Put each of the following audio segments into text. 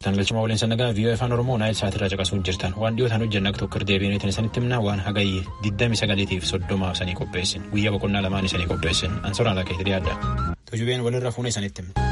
Tangalchuma waliin sannagaa viiyoo afaan Oromoo naayil sa'aatirraa caqasuu jirtan waan dhiyootaan hojjenna tokko deebiin itti isanitti himna waan hagayye 29 fi 30 sanii qopheessin guyyaa boqonnaa lamaan isanii qopheessin ansoraa lakkee hidhee adda. Tujubeen walirra fuuna isanitti himna.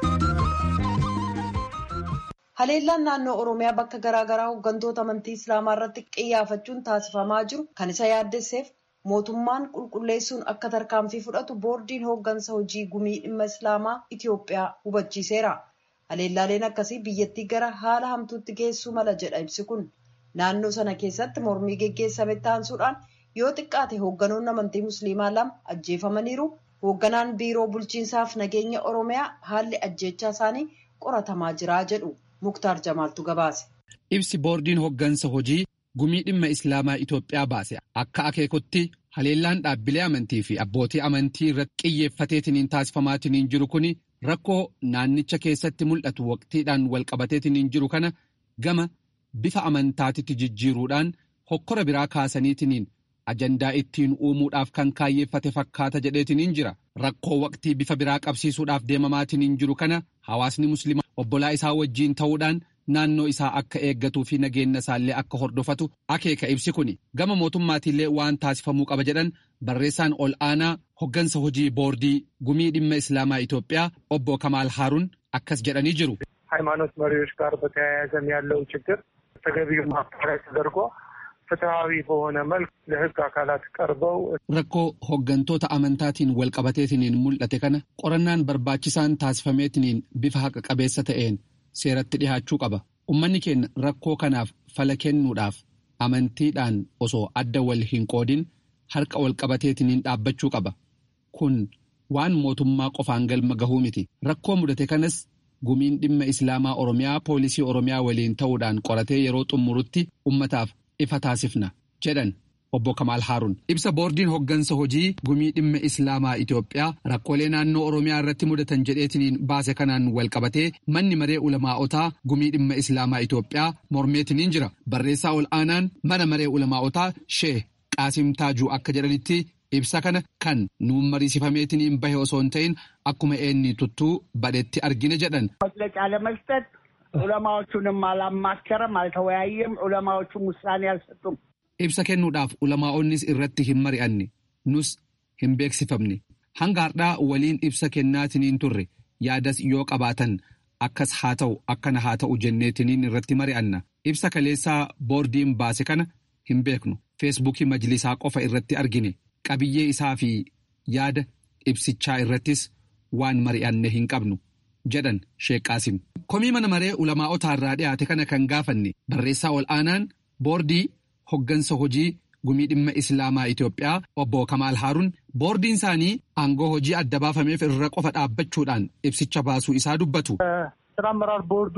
Haleellaan naannoo Oromiyaa bakka garaagaraa hooggantoota amantii Islaamaa irratti xiyyeeffachuun taasifamaa jiru kan isa yaaddesseef mootummaan qulqulleessuun akka tarkaanfii fudhatu boordiin hooggansa hojii gumii dhimma Islaamaa Itiyoophiyaa hubachiiseera. Haleellaaleen akkasii biyyattii gara haala hamtuutti geessuu mala jedha ibsi kun. Naannoo sana keessatti mormii geggeessame taansuudhaan yoo xiqqaate hoogganoonni amantii Musliimaa lama ajjeefamaniiru. Hoogganaan biiroo bulchiinsaaf nageenya Oromiyaa haalli ajjeechaa isaanii qoratamaa jira jedhu. Muktaar Jamaaltu gabaase. Ibsi boordiin hooggansa hojii gumii dhimma Islaamaa Itoophiyaa baase akka akeekutti haleellaan dhaabbilee amantii fi abbootii amantii irratti xiyyeeffateetiniin taasifamaatiniin jiru kun rakkoo naannicha keessatti mul'atu waqtiidhaan walqabateetiniin jiru kana gama bifa amantaatitti jijjiiruudhaan hokkora biraa kaasaniitiniin ajandaa ittiin uumuudhaaf kan kaayyeeffate fakkaata jedheetiniin jira. Rakkoo waqtii bifa biraa qabsiisuudhaaf deemamaatiniin jiru kana hawaasni musliimaa obbolaa isaa wajjiin ta'uudhaan naannoo isaa akka eeggatuu fi nageenya isaallee akka hordofatu akeeka ibsi kuni gama mootummaatiillee waan taasifamuu qaba jedhan barreessaan ol aanaa hoggansa hojii boordii gumii dhimma islaamaa Itoophiyaa obbo Kamaal Haaruun akkas jedhanii jiru. ሃይማኖት መሪዎች ጋር በተያያዘም ያለው ችግር ተገቢው ማጣሪያ ተደርጎ ፍትሐዊ በሆነ መልክ ለሕግ አካላት ቀርበው rakkoo hooggantoota amantaatiin walqabateetiniin mul'ate kana qorannaan barbaachisaan taasifameetiniin bifa haqa qabeessa ta'een seeratti dhihaachuu qaba ummanni keenya rakkoo kanaaf fala kennuudhaaf amantiidhaan osoo adda wal hin qoodin harka walqabateetiniin dhaabbachuu qaba kun waan mootummaa qofaan galma gahuu miti rakkoo mudate kanas gumiin dhimma islaamaa oromiyaa poolisii oromiyaa waliin ta'uudhaan qoratee yeroo xumurutti ummataaf ifa taasifna jedhan obbo Kamaal Haaruun. Ibsa boordiin hoggansa hojii gumii dhimma Islaamaa Itoophiyaa rakkoolee naannoo Oromiyaa irratti mudatan jedheetiniin baase kanaan walqabatee manni maree ulamaa'otaa gumii dhimma Islaamaa Itoophiyaa mormeetiniin jira. Barreessaa ol aanaan mana maree ulamaa'otaa Shee Qaasim Taajuu akka jedhanitti ibsa kana kan nuun mariisifameetiniin bahe osoo hin ta'in akkuma eenni tuttuu badhetti argine jedhan. መግለጫ ለመስጠት ዑለማዎቹንም አላማከረም፣ አልተወያየም። ዑለማዎቹም ውሳኔ አልሰጡም። Ibsa kennuudhaaf ulamaa'onnis irratti hin mari'anne nus hin beeksifamne hanga har'aa waliin ibsa kennaatiniin turre yaadas yoo qabaatan akkas haa ta'u akkana haa ta'u jenneetiniin irratti mari'anna ibsa kaleessaa boordiin baase kana hin beeknu feesbuukii majlisaa qofa irratti argine qabiyyee isaa fi yaada ibsichaa irrattis waan mari'anne hin qabnu jedhan sheeqaasim. komii mana maree ulamaa'otaa irraa dhiyaate kana kan gaafanne barreessaa ol aanaan boordii. hoggansa hojii gumii dhimma islaamaa Itoophiyaa obbo Kamaal Haaruun boordiin isaanii aangoo hojii adda baafameef irra qofa dhaabbachuudhaan ibsicha baasuu isaa dubbatu. ስራ አመራር ቦርዱ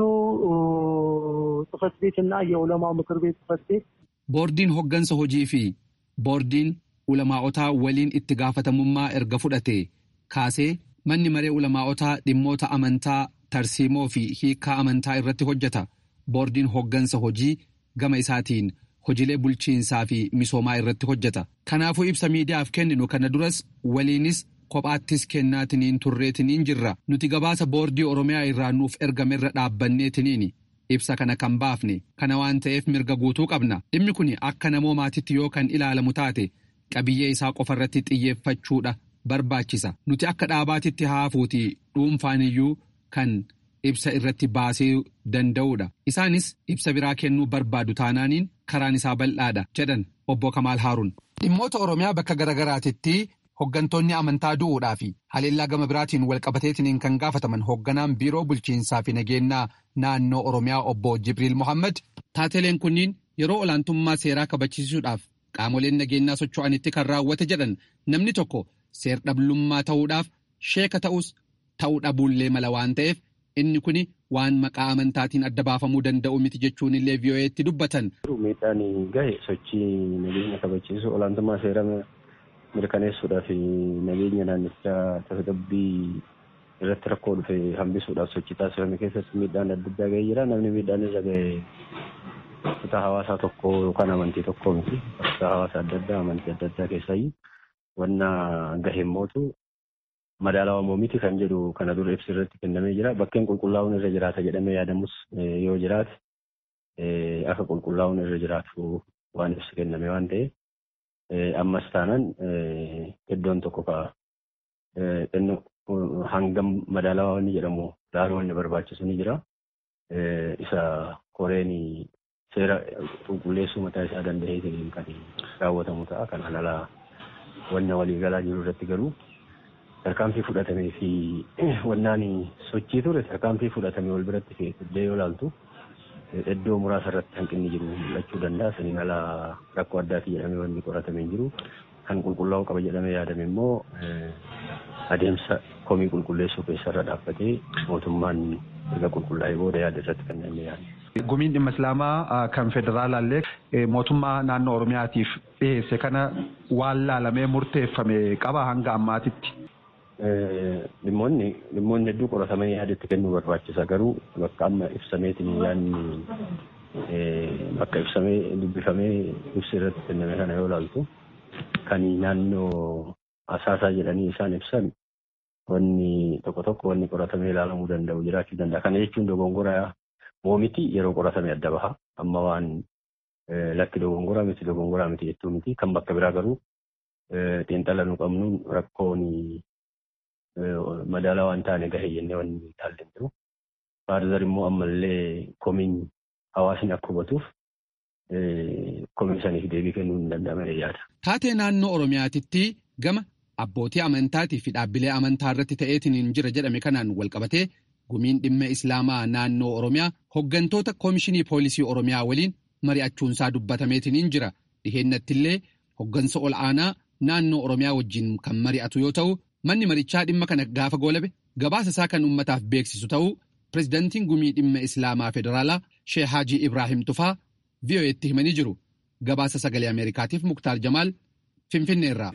ጽህፈት ቤት እና የዑለማው ምክር ቤት ጽህፈት ቤት Boordiin hoggansa hojii fi boordiin ulamaa'otaa waliin itti gaafatamummaa erga fudhate kaasee manni maree ulamaa'otaa dhimmoota amantaa tarsiimoo fi hiikaa amantaa irratti hojjeta. Boordiin hoggansa hojii gama isaatiin hojiilee bulchiinsaa fi misoomaa irratti hojjeta. Kanaafuu ibsa miidiyaaf kenninu kana duras waliinis kophaattis kennaatiniin turreetiniin jirra. Nuti gabaasa boordii Oromiyaa irraa nuuf ergamerra dhaabbanneetiniini. Ibsa kana kan baafne kana waan ta'eef mirga guutuu qabna. Dhimmi kun akka namoomaatitti yoo kan ilaalamu taate qabiyyee isaa qofarratti xiyyeeffachuudha barbaachisa. Nuti akka dhaabaatitti haafuuti dhuunfaaniyyuu kan ibsa irratti baasee danda'uudha. Isaanis ibsa biraa kennuu barbaadu taanaaniin karaan isaa bal'aadha jedhan obbo Kamaal Haaruun. Dhimmoota Oromiyaa bakka garaagaraatitti hoggantoonni amantaa du'uudhaa fi haleellaa gama biraatiin walqabateetiniin kan gaafataman hogganaan biiroo bulchiinsaa fi nageenyaa naannoo Oromiyaa obbo Jibriil Mohaammed taateleen kunniin yeroo olaantummaa seeraa kabachiisuudhaaf qaamoleen nageenyaa socho'anitti kan raawwate jedhan namni tokko seer-dhablummaa ta'uudhaaf sheeka ta'us ta'uu dhabuullee mala waan ta'eef inni kun waan maqaa amantaatiin adda baafamuu danda'u miti jechuun illee vii'oo'eetti dubbatan. Miidhaan gahe sochii nageenya kabachiisuu olaantummaa seera mirkaneessuudhaaf nageenya naannichaa tasgabbii irratti rakkoo dhufe hambisuudhaaf sochii taasifame keessatti miidhaan adda addaa gahee jira. Namni miidhaan irra gahe kutaa hawaasaa tokko yookaan amantii tokko miti. Kutaa hawaasaa adda addaa amantii adda addaa keessaayyuu wanna gaheen mootu madaalawaa miti kan jedhu kana dura ibsi irratti kennamee jira. Bakkeen qulqullaa'uun irra jiraata jedhamee yaadamus yoo jiraate akka qulqullaa'uun irra jiraatu waan ibsi kenname waan ta'eef ammas taanaan iddoon tokko ka'a. Hangam madaalawaa inni jedhamu laaluu inni barbaachisu ni jira. Isa koreen seera qulqulleessuu mataa isaa danda'eetiin kan raawwatamu ta'a. Kan alaa wanna waliigalaa jiru irratti garuu tarkaanfii fudhatamee fi wannaan sochii ture tarkaanfii fudhatamee wal biratti fiddee yoo ilaaltu iddoo muraasa irratti hanqinni jiru mul'achuu danda'a. Saniin alaa rakkoo addaati jedhamee wanni qoratamee jiru kan qulqullaa'uu qaba jedhamee yaadame immoo adeemsa komii qulqulleessuu keessarra dhaabbatee mootummaan erga qulqullaa'ee booda yaada irratti kan namni yaadu. Gumiin dhimma Islaamaa kan federaalaallee mootummaa naannoo Oromiyaatiif dhiyeesse kana waan laalamee murteeffame qaba hanga ammaatitti. Dhimmoonni dhimmoonni hedduu qoratamanii yaadatti kennuu barbaachisa garuu bakka amma ibsameetiin yaadni bakka ibsamee dubbifamee ibsi irratti kenname kana yoo ilaaltu kan naannoo asaasaa jedhanii isaan ibsan wanni tokko tokko wanni qoratamee ilaalamuu danda'u jiraachuu danda'a. Kana jechuun dogongoraa moomiti yeroo qoratame adda baha. Amma waan lakki dogongoraa miti dogongoraa miti jechuu miti. Kan bakka biraa garuu xiinxala nu qabnuun rakkoon madaalaa waan taane gahe jennee wanni ilaalle jiru. Faarzar immoo ammallee komiin hawaasni akka hubatuuf komii saniif deebii kennuu hin danda'amne yaada. Taatee naannoo Oromiyaatitti gama abbootii amantaatii fi dhaabbilee amantaa irratti ta'eetiin jira jedhame kanaan walqabatee gumiin dhimma islaamaa naannoo oromiyaa hoggantoota koomishinii poolisii oromiyaa waliin mari'achuunsaa dubbatameetiin jira dhiheenyattillee hoggansa ol aanaa naannoo oromiyaa wajjin kan mari'atu yoo ta'u manni marichaa dhimma kana gaafa goolabe gabaasa isaa kan uummataaf beeksisu ta'uu pirezidaantiin gumii dhimma islaamaa federaalaa sheek haajii ibraahim tufaa vi'oo'eetti himanii jiru gabaasa sagalee ameerikaatiif muktaar jamaal finfinneerraa.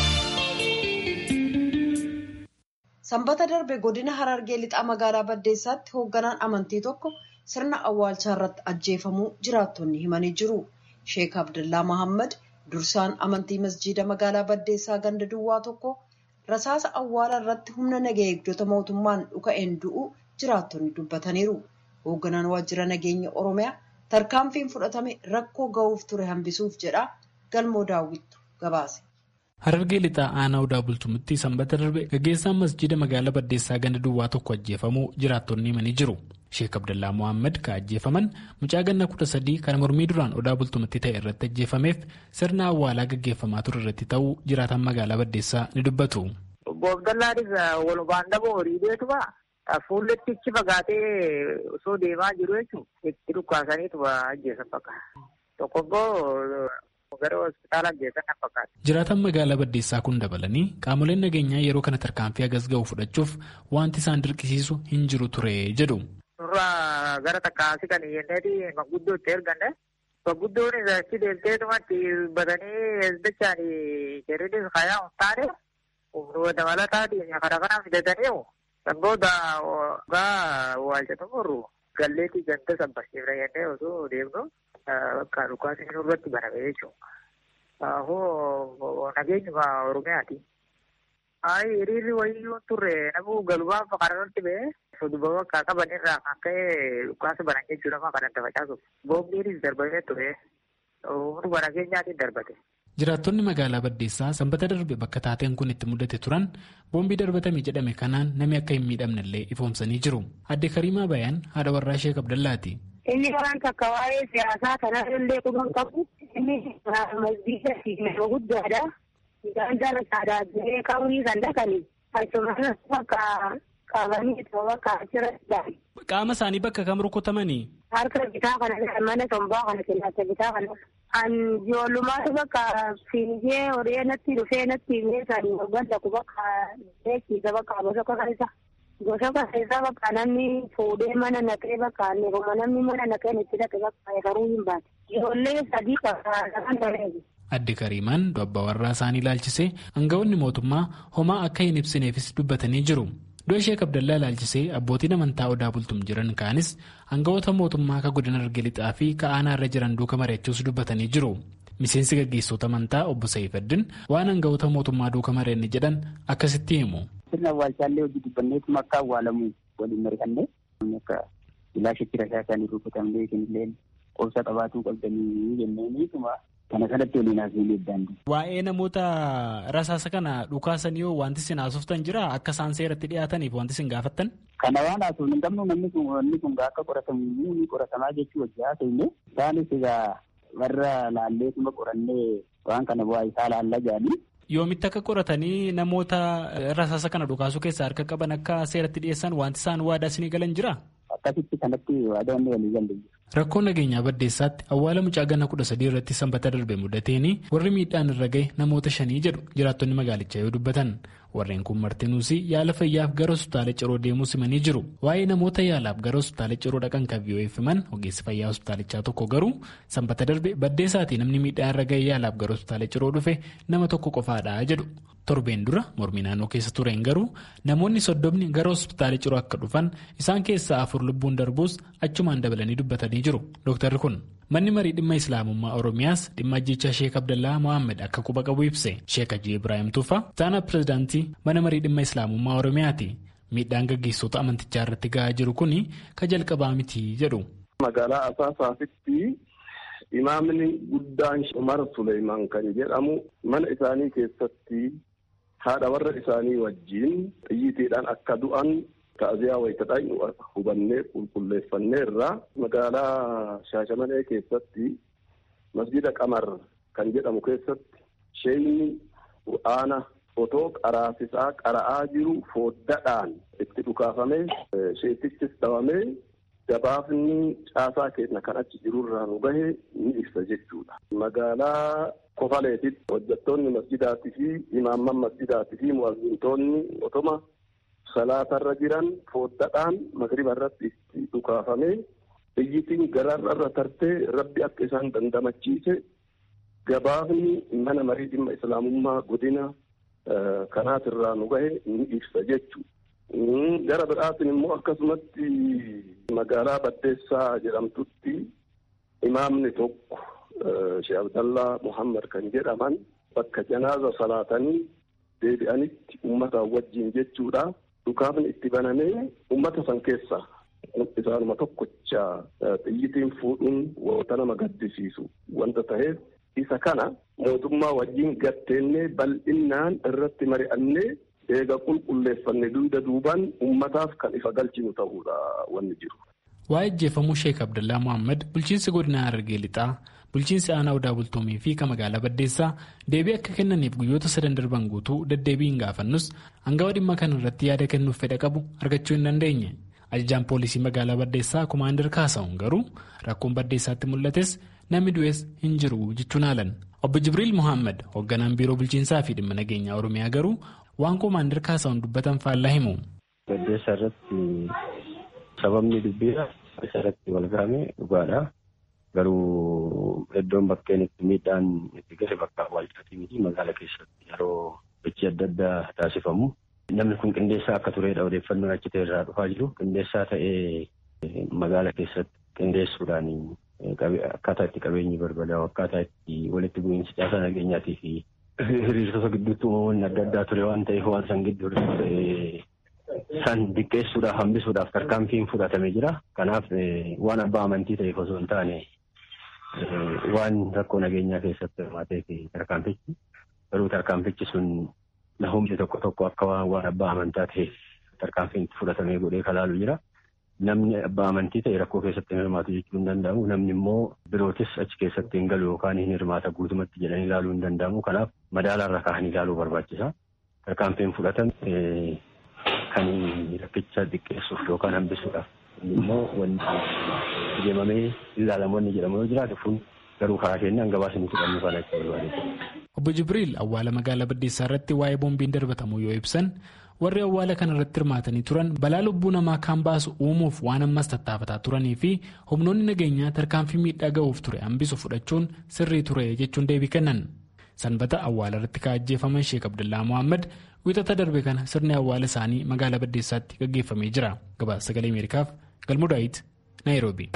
Sanbata darbe godina Harargee lixaa magaalaa Baddeessaatti hoogganaan amantii tokko sirna awwaalchaa irratti ajjeefamuu jiraattonni himanii jiru. Sheek Abdullaa Mahammad dursaan amantii masjiida magaalaa Baddeessaa ganda duwwaa tokko rasaasa awwaala irratti humna nageenya eegdota mootummaan dhuka'een du'u jiraattonni dubbataniiru. Hoogganaan waajjira nageenya Oromiyaa tarkaanfiin fudhatame rakkoo ga'uuf ture hambisuuf jedha galmoo daawwittu gabaase. Harargee lixaa aanaa odaa bultumitti sanbata darbe gaggeessaan masjiida magaalaa Baddeessaa ganda duwwaa tokko ajjeefamuu jiraattonni himanii jiru. Sheek Abdallaa Mohaammed kan ajjeefaman mucaa ganna kudha sadii kan mormii duraan odaa bultumitti ta'e irratti ajjeefameef sirna awwaalaa gaggeeffamaa ture irratti ta'uu jiraatan magaalaa Baddeessaa ni dubbatu. Obbo Abdallaanis walumaan dhaboo horii beekuma fuulletti ichi fagaatee osoo deemaa jiru jechuun itti dhukkaasaniitu ajjeesan fakkaata. Tokko immoo gara hospitaala ajjeesan fakkaata. Jiraatan magaalaa Baddeessaa kun dabalanii qaamoleen nageenyaa yeroo kana tarkaanfii hagas ga'u fudhachuuf wanti isaan dirqisiisu hin jiru ture jedhu. Suuraa gara takkaasii kan jenneeti manguddoo itti erganne. Manguddoonis achi deemteetumatti batanii dachaan jedhanii kayaa hin taane dabalataatiin kana kana fidatanii booda gaa waalchatu murru galleetii ganda sabbasiifna jennee osoo deemnu bakka dhukaasni nurratti baname jechuudha. Hoo nageenyuma Oromiyaati. Ayi hiriirri wayyuu turre namuu galumaaf kanarratti ba'ee soduba bakka qabanirraa kan ka'e dhukaasa banan jechuudha maa kan adda facaasuuf. Boombiinis darbamee ture. Humnuma nageenyaatiin darbate. Jiraattonni magaalaa Baddeessaa sanbata darbe bakka taateen kun itti mudate turan boombii darbatame jedhame kanaan namni akka hin miidhamnellee ifoomsanii jiru. Adde Kariimaa Bayaan haadha warraa Sheek Abdallaati. Inni waan takka waa'ee siyaasaa kanaa illee quban qabu. Inni masjiida fi nama guddaadha. Gaanjala saadaatee qabrii kan dhaqani. Asumas bakka qabanii bakka achirratti Qaama isaanii bakka kam rukutamanii? Harka bitaa kana mana tombaa kana kellaata bitaa kana. An ijoollumaatu bakka fiigee horee natti dhufee natti meeshaan waggan ku bakka beeksiisa bakka gosoka keessa. Gosoka keessa bakka namni fuudhee mana naqee bakka neeruma namni mana naqeen itti dhaqe bakka garuu hin baate. Ijoollee sadii bakka kan bareedu. Adde Kariimaan abbaa warraa isaanii ilaalchisee aangawoonni mootummaa homaa akka hin ibsineefis dubbatanii jiru. Du'a Sheek Abdallaa ilaalchisee abbootiin amantaa odaa bultum jiran kaanis aangawoota mootummaa akka godina Harargee lixaa fi ka'aanaa irra jiran duuka mari'achuus dubbatanii jiru. Miseensi gaggeessitoota amantaa obbo Sa'ifaddin waan aangawoota mootummaa duuka mari'anne jedhan akkasitti himu. sirna awwaalchaallee hojii dubbanneetuma akka awwaalamu waliin mari'annee akka ilaashitti rasaa isaanii rukutamlee isinillee obsa qabaatuu qabdanii jenneeniituma kana kanatti waliin haasofnee daandii. Waa'ee namoota rasaasa kana dhukaasanii yoo wanti isin haasoftan jira akka isaan seeratti dhiyaataniif wanti isin gaafattan? Kana waan haasofnu hin qabnu namni kun wanni kun akka qoratamu ni qoratamaa jechuu wajji haasofne isaanis egaa warra laalleetuma qorannee waan kana bu'aa isaa laallaa jedhanii. Yoomitti akka qoratanii namoota rasaasa kana dhukaasuu keessaa harka qaban akka seeratti dhiyeessan wanti isaan waadaa isinii galan jira? Akkasitti kanatti waadaa inni walii galle Rakkoo nageenyaa baddeessaatti awwaala mucaa ganna kudha sadii irratti sanbata darbe mudateeni warri miidhaan irra gahe namoota shanii jedhu jiraattonni magaalichaa yoo dubbatan warreen kun martinuus yaala fayyaaf gara hospitaala ciroo deemuu simanii jiru waa'ee namoota yaalaaf gara hospitaala ciroo dhaqan kan VOA'f himan ogeessi fayyaa hospitaalichaa tokko garuu sanbata darbe baddeessaatii namni miidhaan irra gahe yaalaaf gara hospitaala ciroo dhufe nama tokko qofaadha jedhu. torbeen dura mormii naannoo keessa tureen garuu namoonni soddomni gara hospitaala ciroo akka dhufan isaan keessaa afur lubbuun darbuus achumaan dabalanii dubbatanii jiru dooktarri kun manni marii dhimma islaamummaa oromiyaas dhimma ajjechaa sheek abdallaa mohaammed akka quba qabu ibse sheek hajii ibraahim tuufa taana pirezidaantii mana marii dhimma islaamummaa oromiyaati miidhaan gaggeessota amantichaa irratti gahaa jiru kun ka jalqabaa miti jedhu. magaalaa asaasaasitti imaamni guddaan umar suleymaan kan jedhamu mana isaanii keessatti haadha warra isaanii wajjiin xiyyiitiidhaan akka du'an ta'aziyaa wayitadhaan hubannee qulqulleeffanneerra magaalaa shaashamanee keessatti masjida qamar kan jedhamu keessatti sheeyni qur'aana otoo qaraasisaa qara'aa jiru fooddaadhaan itti dhukaafamee sheetichis dhawamee gabaafni caasaa keenya kan achi jirurraa nu gahe ni ibsa jechuudha. Magaalaa Kofaleetitti hojjettoonni masjidaatii fi imaamman masjidaatii fi mu'azzintoonni otoma salaatarra jiran fooddaadhaan magriba irratti itti dhukaafamee xiyyitiin garaarra tartee rabbi akka isaan dandamachiise gabaafni mana marii dhimma islaamummaa godina kanaatirraa nu gahe ni ibsa jechuudha. Gara biraatiin immoo akkasumatti magaalaa Baddeessaa jedhamtutti imaamni tokko Sheekh Abdallaa Muhammad kan jedhaman bakka janaaza salaatanii deebi'anitti uummata wajjin jechuudha. Dhukaafni itti banamee uummata san keessa isaanuma tokkocha xiyyitiin fuudhuun wanta nama gaddisiisu wanta ta'eef isa kana mootummaa wajjin gatteennee bal'innaan irratti mari'annee eega qulqulleeffanne duuda duubaan ummataaf kan ifa galchinu ta'uudha wanni jiru. Waa'ee ajjeefamuu Sheek Abdallaa Mohaammed bulchiinsi godina Harargee Lixaa bulchiinsi aanaa odaa bultoomii fi kan magaalaa Baddeessaa deebii akka kennaniif guyyoota sadan darban guutuu deddeebiin gaafannus hangawa dhimma kana irratti yaada kennuuf fedha qabu argachuu hin dandeenye. Ajajaan poolisii magaalaa Baddeessaa Komaander Kaasahuun garuu rakkoon Baddeessaatti mul'ates namni du'es hin jiru jechuun haalan. Obbo Jibriil Mohaammed hoogganaan biiroo bulchiinsaa fi dhimma nageenyaa Oromiyaa garuu waan Komaander Kaasahuun dubbatan faallaa himu. Baddeessaa irratti sababni dubbiidha. Isa irratti wal gahame dhugaadha. Garuu iddoon bakkeen itti miidhaan itti gahe bakka awwaalchaatii miti magaala keessatti yeroo hojii adda addaa taasifamu. Namni kun qindeessaa akka turedha odeeffannoon achi ta'e irraa dhufaa jiru. Qindeessaa ta'ee magaala keessatti qindeessuudhaan akkaataa itti qabeenyi barbadaa'u akkaataa itti walitti bu'iinsi caasaa nageenyaatii fi hiriirtota gidduutti uumamoonni adda addaa ture waan ta'eef waan san gidduu san diqqeessuudhaaf hambisuudhaaf tarkaanfiin fudhatamee jira. Kanaaf waan abbaa amantii ta'eef osoo hin taane waan rakkoo nageenyaa keessatti hirmaatee fi tarkaanfichi garuu tarkaanfichi sun humni tokko tokko akka waan abbaa amantaa ta'eef tarkaanfiin fudhatamee godhee kalaalu jira. Namni abbaa amantii ta'e rakkoo keessatti hin hirmaatu jechuu hin danda'amu. Namni immoo birootis achi keessatti hin galu yookaan hin hirmaata guutumatti jedhanii ilaaluu hin danda'amu. Kanaaf madaalaarra kaa'anii ilaaluu barbaachisa. Tarkaanfiin fudhatame kan rakkicha xiqqeessuuf yookaan hambisuudhaaf immoo wanti deemamee ilaalamu wanni jedhamu yoo jiraate kun garuu karaa keenyaan gabaasni fudhannuu kana itti barbaade. Obbo Jibriil awwaala magaalaa Baddeessaa irratti waa'ee boombiin darbatamu yoo ibsan warri awwaala kana irratti hirmaatanii turan balaa lubbuu namaa kan baasu uumuuf waan ammas tattaafataa turanii fi humnoonni nageenyaa tarkaanfii miidhaa ga'uuf ture hambisu fudhachuun sirrii ture jechuun deebii kennan. Sanbata awwaala irratti kaajjeefaman Sheek Abdullaa Mohaammed wixata darbe kana sirni awwaala isaanii magaalaa Baddeessaatti gaggeeffamee jira. Gabaasa sagalee Ameerikaaf Galmuu Daawit Naayiroobi.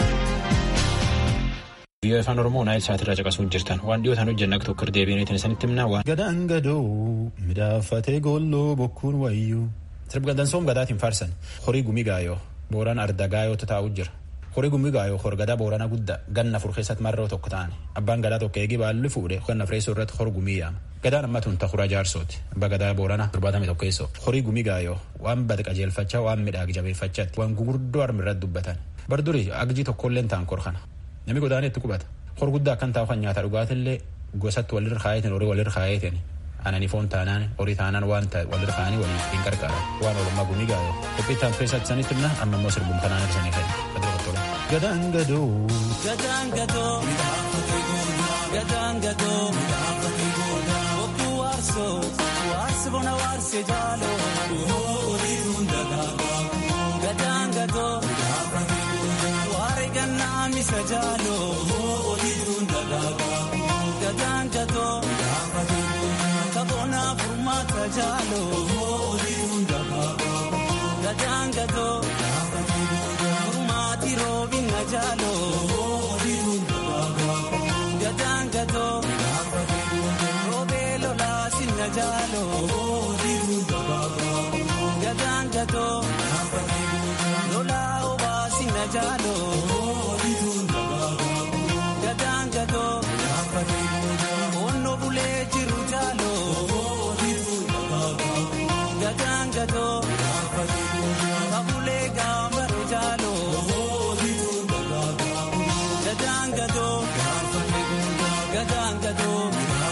Biyya afaan Oromoo naayil sa'aatirraa caqasuun jirtan waan dhiyootaan hojjenna tokko deebiin isinitti himna waan. Gadaan gadoo midhaafatee goolloo bokkuun wayyuu Sirbagandansoom gadaatiin faarsan horii gumii gaayoo booraan arda gaayootu taa'u jira. Horii gumii gaayoo horgadaa boorana guddaa ganna afur keessatti marroo tokko ta'an abbaan gadaa tokko eegee baalli fuudhee ganna fireessoo irratti hor gumii yaama. Gadaan amma tun takuraa jaarsooti. Abbaa gadaa boorana torbaatamii tokko keessoo horii gumii gaayoo waan bada qajeelfachaa waan midhaag jabeeffachaatti waan gurguddoo harmi irratti dubbatan. Bardurii agjii tokkolleen ta'an kor kana. Namni godaanee itti qubata. Hor guddaa akkan taa'u kan nyaata dhugaatillee gosatti walirra kaayetin horii walirra kaayetin anani foon taanaan horii taanaan waan ta'e walirra kaanii waliin hin qarqaaran waan oolmaa gumii gaayoo qophii ittaan keessatti sanitti himna amma immoo sirbuun kanaan ibsanii fayyada badira qottola. Gadaan gadoo. Gadaan gadoo. Gadaan gadoo. Bokkuu waarsoo. Waarsi bona waarsee jaaloo. Oliituun dagaagaa. Gadaan gadoo. Waare gannaa misa jaaloo. Oliituun dagaagaa. Gadaan gadoo. Kaboona furmaata jaaloo. Oliituun dagaagaa. Gadaan gadoo. Furmaati roobina jaaloo. Oliituun dagaagaa. Gadaan gadoo. Roobee lolaa sinna jaaloo. Oliituun dagaagaa. Gadaan gadoo. Lolaa obaa sinna jaaloo. Oliituun dagaagaa. Gadaan gadoo. Onno bulee jiru jaaloo. Oliituun dagaagaa. Gadaan gadoo. Kabulee gaambare jaaloo. Oliituun dagaagaa. Gadaan gadoo. Gadaan gadoo.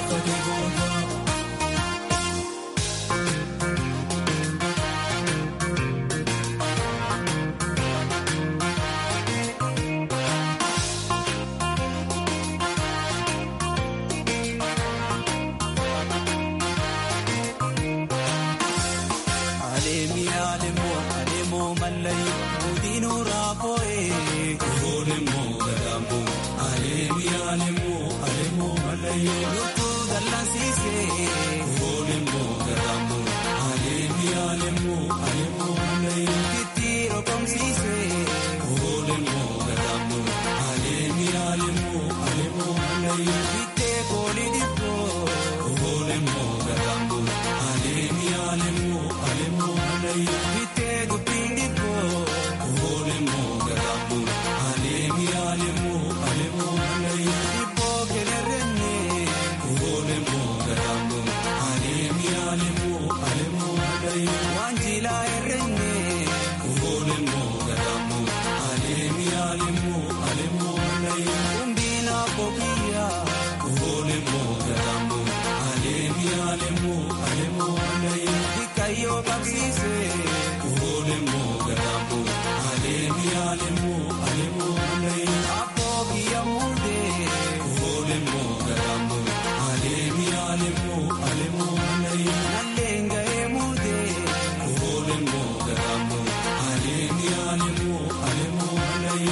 Aleemi aleemoo aleemoo mallayi guddinuu raafoo'ee. Aleemoo gadaamoo aleemi aleemoo aleemoo mallayi lukuu dallansiisee. Aleemoo gadaamoo aleemi aleemoo aleemoo mallayi kitti rokomsiisee. Aleemoo gadaamoo aleemi aleemoo aleemoo mallayi kittee koolii dhibboo. Aleemoo gadaamoo aleemi aleemoo aleemoo mallayi kittee dubbiin dhibboo. Aleemoo gadaamoo aleemi aleemoo aleemoo mallayi dhibboo kenerrennee. Aleemoo gadaamoo aleemi aleemoo aleemoo mallayi waan jilaa herrennee. Aleemoo gadaamoo aleemi aleemoo aleemoo mallayi humbiina bobiyyaa. Aleemoo gadaamoo aleemi aleemoo aleemoo mallayi hikayyoo qabsiisee. Aleemoo gadaamoo aleemi aleemoo aleemoo mallayi abboo biyya muudee. Aleemoo gadaamoo aleemi aleemoo aleemoo mallayi nalleen ga'ee muudee. Aleemoo gadaamoo aleemi aleemoo aleemoo mallayi.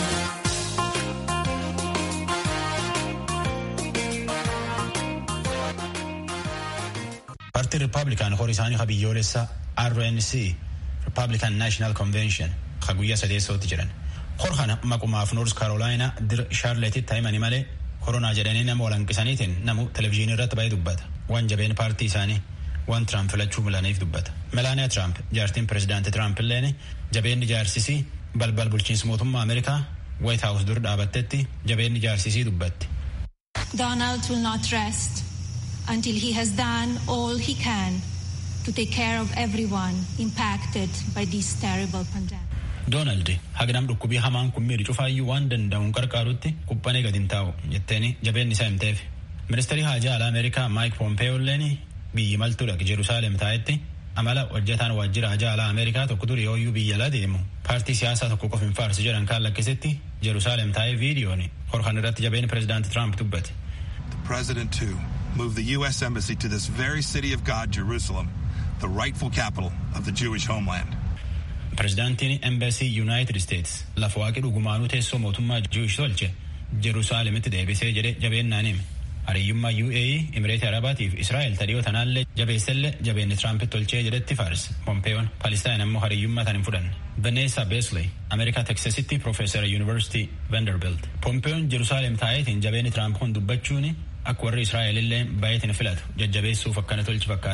Paartiin Rippaabilikaan horii isaanii ha biyyoolessa RNC Republican National Convention ha guyyaa sadeessootti jiran. Hor kana maqumaaf Noors Karoolaayinaa dir Shaarleetitti himanii malee koronaa jedhanii nama walanqisaniitiin namu televizyiinii irratti baay'ee dubbata. Waan jabeen paartii isaanii waan Tiraamp filachuu milaniif dubbata. Melaaniyaa Tiraamp jaartiin pirezidaantii Tiraamp illeen jabeenni jaarsisii balbal bulchiinsa mootummaa Ameerikaa White House dur dhaabattetti jabeenni jaarsisii dubbatti. Donald will not rest until he has done all he can to take care of everyone impacted by this terrible pandemic. Doonaald hagnam dhukkubii hamaan kun miidhu cufaayyuu waan danda'uun qarqaarutti quphanee gadi hin taa'u jetteeni jabeenni isaa himteef. Ministeerri haajaa alaa Ameerikaa Maayik Pompeeyoolleen biyyi maltuudha Jeruusaalem taa'etti amala hojjetaan waajjira haajaa alaa Ameerikaa tokko dur yooyyuu biyya alaa deemu paartii siyaasaa tokko qofa hin faarsu jedhan kaan lakkisetti Jeruusaalem taa'ee viidiyoon horkan irratti jabeenni pirezidaanti Tiraamp dubbate. President too moved the U.S. Embassy to this very city of God, Jerusalem, the rightful capital of the Jewish homeland. Pirezidaantiin Embassy United States lafa waaqii dhugumaanuu teessoo mootummaa Jewish tolche Jeruusaalemitti deebisee jedhe jabeennaan hime. Hariyyummaa UAE, Imireetii Arabaatiif Israa'el tadhiyoo tanaallee jabeessellee jabeenni Tiraampitti tolchee jedhetti faarse. Pompeeyoon Palestaan ammoo hariyyummaa tan hin fudhanne. Vanessa Besley, Ameerikaa Teksasitti Profeesara Yuunivarsiitii Vanderbilt. Pompeeyoon Jeruusaalem taa'eetiin jabeenni Tiraamp kun dubbachuun akka warri Israa'el illee baay'eetiin filatu jajjabeessuuf akkana tolchi fakkaate.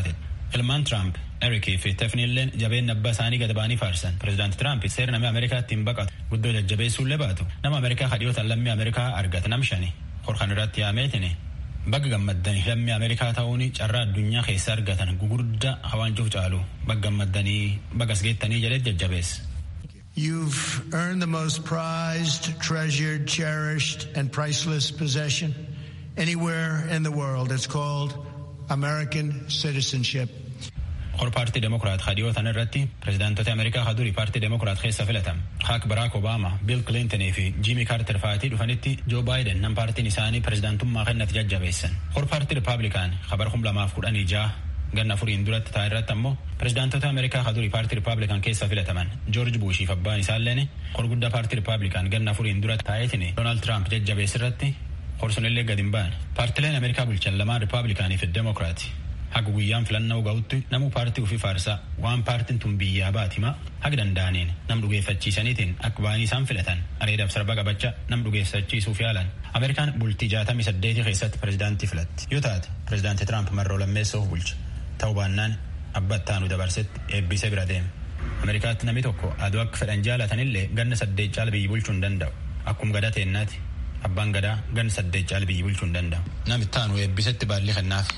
ilmaan tiraamp erikii fi tefniilleen jabeen abbaa isaanii gad ba'anii faarsan pireezidaanti tiraamp seera namni ameerikaatti hin baqatu guddoo jajjabeessuullee baatu nama ameerikaa kadhiyootan lammii ameerikaa argate nam shani horkan irratti yaameetini bagga gammaddanii lammii ameerikaa ta'uun carraa addunyaa keessa argatan gugurdaa hawaanjuuf caalu bagga gammaddanii bagas geettanii jedhee jajjabeessa. You've earned the most prized, treasured, cherished, and priceless possession anywhere in the world. It's called American citizenship. Hor paartii Demokiraat kadhiyootan irratti pireezidaantota Ameerikaa hadurii paartii Demokiraat keessa filatam. Haak Baraak Obaama, Biil Kilintonii fi Jiimii Kaarter fa'aatii dhufanitti Joo Baayiden nam paartiin isaanii pireezidaantummaa kennatti jajjabeessan. Hor paartii Ripaablikaan kabar kum lamaaf kudhanii ja'a ganna furiin duratti ta'a irratti ammoo pireezidaantota Ameerikaa hadurii paartii Ripaablikaan keessa filataman Joorji Buushii fi abbaan isaalleen hor guddaa paartii Ripaablikaan ganna furiin duratti taa'eetiin Doonaald Tiraamp jajjabees irratti horsunillee gad hin ba'an. Paartileen Ameerikaa bulchan lamaan Ripaablikaanii fi Demokiraati. Haga guyyaan filannoo ga'utti namu paartii ofii faarsaa waan paartiin tun biyyaa baatima haga danda'aniin nam dhugeeffachiisaniitiin akka ba'anii isaan filatan areedaaf sarba qabachaa nam dhugeeffachiisuuf yaalan. Ameerikaan bultii jaatamii saddeetii keessatti pireezidaantii filatti. Yoo taate pireezidaantii Tiraamp marroo lammeessoof bulcha. Ta'uu baannaan abba ittaanu dabarsetti eebbisee bira deema. Ameerikaatti namni tokko aduu akka fedhan jaalatanillee ganna saddeet caala biyyi bulchuu hin danda'u. Akkuma gadaa teennaati. Abbaan gadaa ganna saddeet caala biyyi bulchuu hin danda'u. Namni ittaanu eebbisetti baallii kennaaf.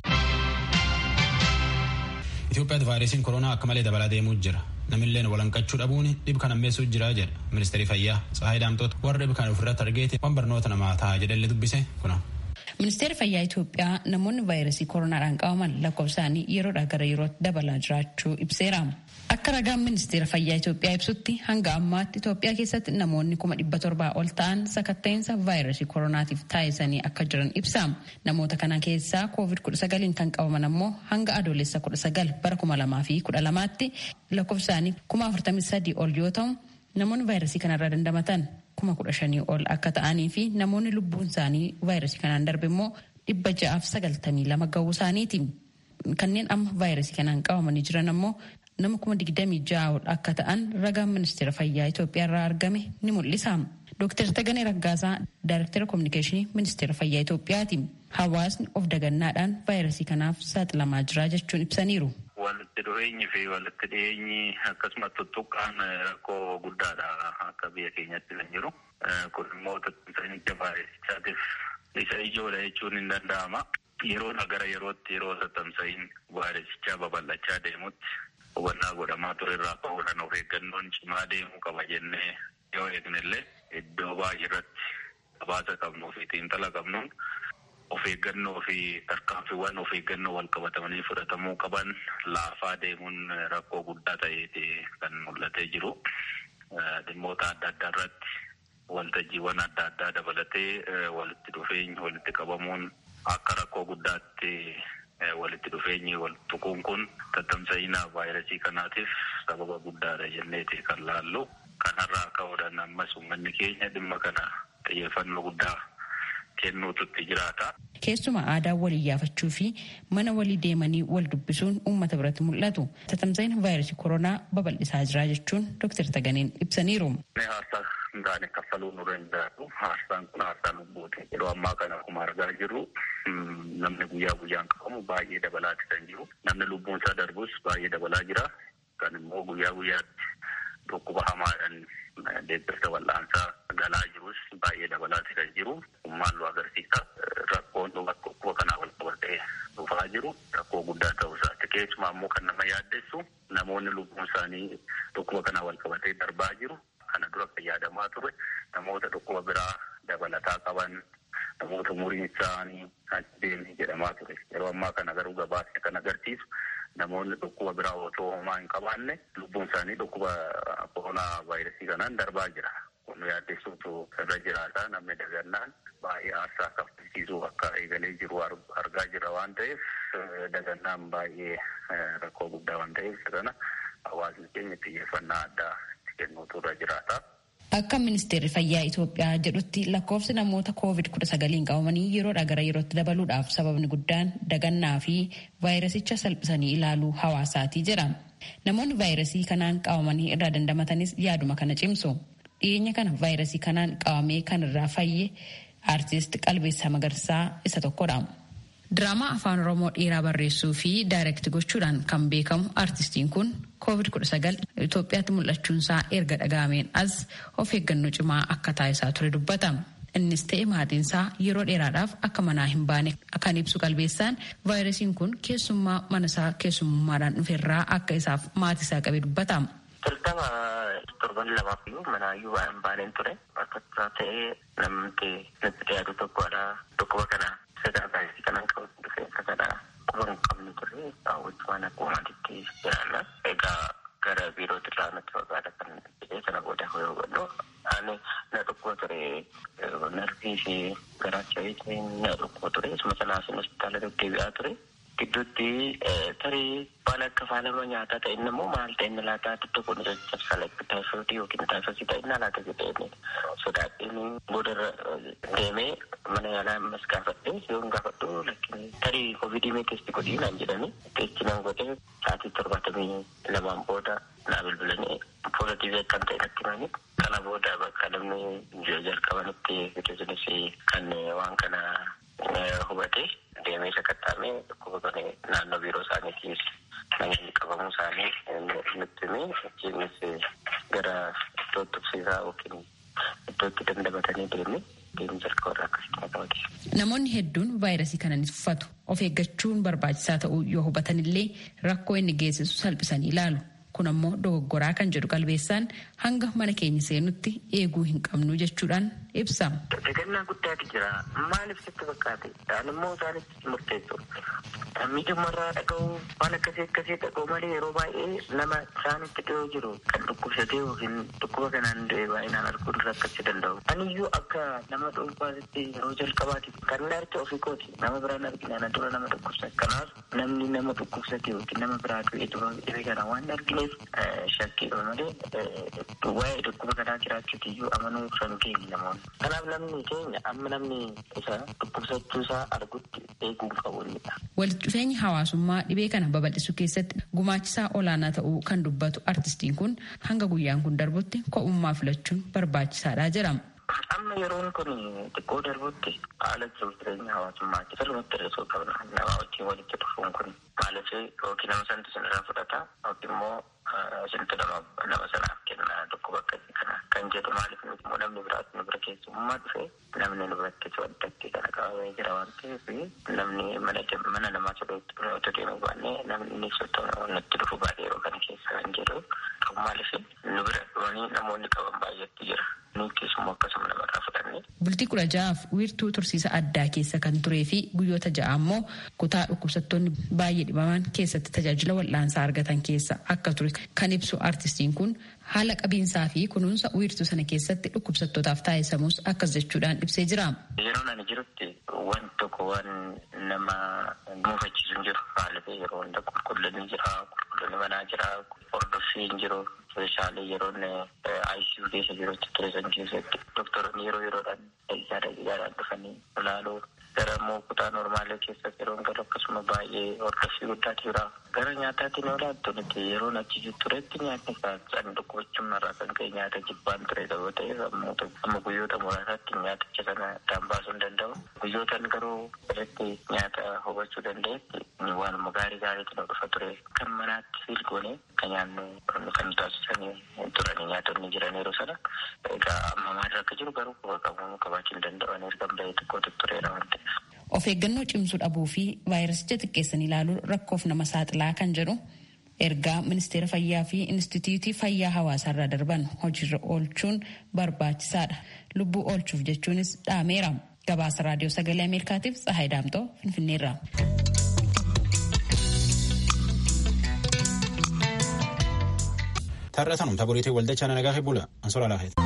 Itoophiyaatti vaayirasiin koronaa akka malee dabalaa deemuu jira. Namilleen walanqachuu dhabuun dhib kan ammeessuu jira jedha ministeerri fayyaa Tsahaay Daamtoota warra dhib kan ofirratti argeeti waan barnoota namaa ta'a jedhallee dubbise kuna. Ministeerri fayyaa Itoophiyaa namoonni vaayirasii koronaadhaan qabaman lakkoofsaanii yeroodhaa gara yerootti dabalaa jiraachuu ibseera. Akka ragaan ministeera fayyaa Itoophiyaa ibsutti hanga ammaatti Itoophiyaa keessatti namoonni kuma dhibba torbaa ol ta'an sakatta'insa vaayirasii koronaatiif taa'isanii akka jiran ibsa. Namoota kana keessaa koovid kudha sagaliin kan qabaman ammoo hanga adoolessa kudha sagal bara kuma lamaa fi kudha lamaatti lakkoofsaanii kuma afurtamii sadii ol yoo ta'u namoonni vaayirasii kanarraa dandamatan kuma kudha shanii ol akka ta'anii fi namoonni lubbuun isaanii vaayirasii kanaan darbe immoo dhibba ja'aaf sagaltamii lama ga'uu isaaniiti. Kanneen amma vaayirasii kanaan qabamanii jiran ammoo nama kuma digdamii ja'a ol akka ta'an ragaan ministeera fayyaa Itoophiyaa irraa argame ni mul'isa. Dooktar Taganee Raggaasaa Daayirektara Kominikeeshinii Ministeera Fayyaa Itoophiyaati. Hawaasni of dagannaadhaan vaayirasii kanaaf saaxilamaa jira jechuun ibsaniiru. Walitti dhufeenyi fi walitti dhiyeenyi akkasumas tuttuqqaan rakkoo guddaadha akka biyya keenyatti kan jiru. Kun immoo tattaafficha vaayirasichaatiif isa ijoodha jechuun hin danda'ama. Yeroodha gara yerootti yeroo tattamsa'iin vaayirasichaa babal'achaa deemutti hubannaa godhamaa ture irraa ka'uudhaan of eeggannoon cimaa deemuu qaba jennee yoo eegnellee iddoo baay'ee irratti habaasa qabnuu fi xiinxala qabnuun of eeggannoo fi tarkaanfiiwwan of eeggannoo wal qabatamanii fudhatamuu qaban laafaa deemuun rakkoo guddaa ta'eeti kan mul'atee jiru. Dhimmoota adda addaa irratti waltajjiiwwan adda addaa dabalatee walitti dhufeenyi walitti qabamuun akka rakkoo guddaatti walitti dhufeenyi wal tuquun kun tattamsa'ina vaayirasii kanaatiif sababa guddaadha jenneeti kan laallu. Kanarraa ka'uudhaan ammas uummanni keenya dhimma kana xiyyeeffannoo guddaa kennuututti jiraata. Keessumaa aadaa walii yaafachuu fi mana walii deemanii wal dubbisuun uummata biratti mul'atu. Tattamsa'ina vaayirasii koronaa babal'isaa jira jechuun Dr. Taganeen ibsaniiru. Haarsaa hin taane kaffaluu nu danda'u. Haarsaan kun haarsaa lubbuuti. Yeroo ammaa kana akkuma argaa jirru namni guyyaa guyyaan qabamu baay'ee dabalaati kan jiru. Namni lubbuun isaa darbus baay'ee dabalaa jira. Kan immoo guyyaa guyyaatti dhukkuba hamaadhaan deeggarsa wal'aansaa galaa jirus baay'ee dabalaati kan jiru. Maallu agarsiisa. Rakkoon dhukkuba kanaa wal qabatee dhufaa jiru rakkoo guddaa ta'uu isaati. Keessumaa immoo kan nama yaaddessu namoonni lubbuun isaanii dhukkuba kanaa wal qabatee darbaa jiru. Kana dura kan yaadamaa ture namoota dhukkuba biraa dabalataa qaban namoota umuriin isaanii deemee jedhamaa ture. Yeroo ammaa kana garuu gabaasni kan agarsiisu namoonni dhukkuba biraa otoo homaa hin qabaanne lubbuun isaanii dhukkuba koronaa vaayirasii kanaan darbaa jira. Kun yaaddessuutu irra jiraata namni dagannaan baay'ee aarsaa kaffalchiisuu akka eegalee jiru argaa jira waan ta'eef dagannaan baay'ee rakkoo guddaa waan ta'eef kana hawaasni keenya xiyyeeffannaa addaa itti kennuutu irra jiraata. Akka ministeerri fayyaa Itoophiyaa jedhutti lakkoofsi namoota koovid kudha sagaliin qabamanii yeroodhaa gara yerootti dabaluudhaaf sababni guddaan dagannaa fi vaayirasicha salphisanii ilaaluu hawaasaati jedha. Namoonni vaayirasii kanaan qabamanii irraa dandamatanis yaaduma kana cimsu. Dhiyeenya kana vaayirasii kanaan qabamee kan irraa fayye aartist Qalbeessaa Magarsaa isa tokkodha. Diraamaa afaan Oromoo dheeraa barreessuu fi daayirekti gochuudhaan kan beekamu artistiin kun COVID-19 Itoophiyaatti mul'achuunsaa erga dhaga'ameen as of eeggannoo cimaa akka taasisaa ture dubbata. Innis ta'e maatiinsaa yeroo dheeraadhaaf akka manaa hin baane kan ibsu qalbeessaan vaayirasiin kun keessummaa manasaa keessummaadhaan dhuferraa akka isaaf maatiisaa qabe dubbata. Jalqaba torban lamaaf iyyuu manaayyuu waan baaneen ture akka ta'ee namni natti dhiyaatu tokkodha dhukkuba kana sadaa vaayirasii kanan qabu dhufe akka kana quba hin qabne ture hawwachumaan akkuma maatiitti jiraanna egaa gara biirootti irraa natti fagaata kan jedhee kana booda yoo hubadhu ani na dhukkuba ture narvii fi garaacha na dhukkuba ture isuma sanaaf hospitaala deddeebi'aa ture. gidduutti tarii waan akka faalama nyaataa ta'e inni immoo maal ta'e inni laataa tokko kun caccabsaa taayifoodii yookiin taayifoosii ta'e inni laata jedhee sodaadhiin boodarra deemee mana yaalaa ammas gaafadhee yoon gaafadhu lakkin tarii koovidii mee teesti godhii naan jedhani teesti nan godhee sa'aatii torbaatamii lamaan booda naa bilbilanii poozitiivii akkan ta'e natti himanii kana booda bakka namni jalqabanitti fidesinis kan waan kana hubate deemee sakattaamee dhukkuba kana naannoo biiroo isaaniitiif namoonni qabamuu isaanii nutti himee achiinis gara iddoo tuqsiisaa yookiin iddootti dandamatanii deemee deemuu jalqabarraa akkasitti qabate. Namoonni hedduun vaayirasii kana ni tuffatu. Of eeggachuun barbaachisaa ta'uu yoo hubatan illee rakkoo inni geessisu salphisanii ilaalu. Kun ammoo dogoggoraa kan jedhu qalbeessaan hanga mana keenya seenutti eeguu hin qabnu jechuudhaan ibsa. Dagannaa guddaatu jira. Maaliif sitti fakkaate? Dhaan immoo isaanitti murteessu. Miidhumarraa dhaga'uu waan akkasii akkasii dhaga'u malee yeroo baay'ee nama isaanitti dhiyoo jiru kan dhukkubsatee yookiin dhukkuba kanaan du'e baay'inaan arguun rakkachuu danda'u. Aniyyuu akka nama dhuunfaatti yeroo jalqabaatiif kan inni arge ofii kooti. Nama biraan argina ana dura nama dhukkubsate. Kanaaf namni nama dhukkubsate yookiin nama biraa du'e dhibee kana waan argine shakkiidha malee waa'ee dhukkuba kanaa jiraachuuti iyyuu amanuu kan keenya namoonni. Kanaaf namni keenya amma namni isa dhukkubsachuu isaa argutti eeguu qabuunidha. Walitti dhufeenyi hawaasummaa dhibee kana babal'isuu keessatti gumaachisaa olaanaa ta'uu kan dubbatu artistiin kun hanga guyyaan kun darbutti ko'ummaa filachuun barbaachisaadha jedhama. Amma yeroon kun xiqqoo darbutti haala jiruuf jireenya hawaasummaatti sirriitti hir'isuu qabna. Nama wajjin walitti dhufuun kun maaliif yookiin nama sanatti sinirraa fudhata yookiin immoo isintu nama sanaaf kenna dhukkuba akkasii kana kan jedhu maaliif nuti immoo namni biraatti nu bira keessummaa dhufe namni nu biratti waddatti kana qabamee jira waan ta'eef namni mana namaa sodootti otoo deemuu baannee namni inni sottoo nutti dhufu baay'ee yeroo kana keessa kan jedhu maaliif nu bira dhufanii namoonni qaban baay'eetu jira. Bultii kudha ja'aaf wiirtuu tursiisa addaa keessa kan turee fi guyyoota ja'a ammoo kutaa dhukkubsattoonni baay'ee dhibaman keessatti tajaajila wal'aansaa argatan keessa akka ture kan ibsu artistiin kun haala qabiinsaa fi kunuunsa wiirtuu sana keessatti dhukkubsattootaaf taasisamus akkas jechuudhaan ibsee jira. Yeroo ani jirutti waan tokko waan nama muufachiisu hin jiru. Maaliif yeroo hunda qulqullinni jira, qulqullinni manaa jira, hordoffiin jiru. Meeshaalee yeroo ICU keessa jirutti ture san keessatti doktoroonni yeroo yeroodhaan dhaggaadha dhaggaadhaan dhufanii ilaaluu gara immoo kutaa normaalee keessatti yeroo galu akkasuma baay'ee hordoffii guddaatu jira. Gara nyaataatiin yoo laattu nuti yeroo achi turetti nyaatni kan dhukkubachuun irraa kan ka'e nyaata jibbaan ture yoo ta'e amma guyyoota muraasaatti nyaaticha sana addaan baasuu hin danda'u. Guyyootaan garuu irratti nyaata hubachuu danda'etti waanuma gaarii gaariitu nu dhufa ture. Kan manaatti filgoone kan nyaannu kan taasisanii turanii nyaatonni jiran yeroo sana egaa amma maal akka jiru garuu quba qabuu qabaachuu hin danda'an erga bahee tokkotu tureera waan ta'eef. Of eeggannoo cimsuu dhabuu fi vaayirasicha xiqqeessan ilaaluun rakkoof nama saaxilaa kan jedhu ergaa ministeera fayyaa fi instituutii fayyaa hawaasaarraa darban hojiirra oolchuun barbaachisaadha. Lubbuu oolchuuf jechuunis dhaameera. Gabaasa raadiyoo sagalee Ameerikaatiif Tsahaay Daamtoo Finfinneerra. Tarra tanum taboriitii waldachaa nagaa fi bula ansola laafeet.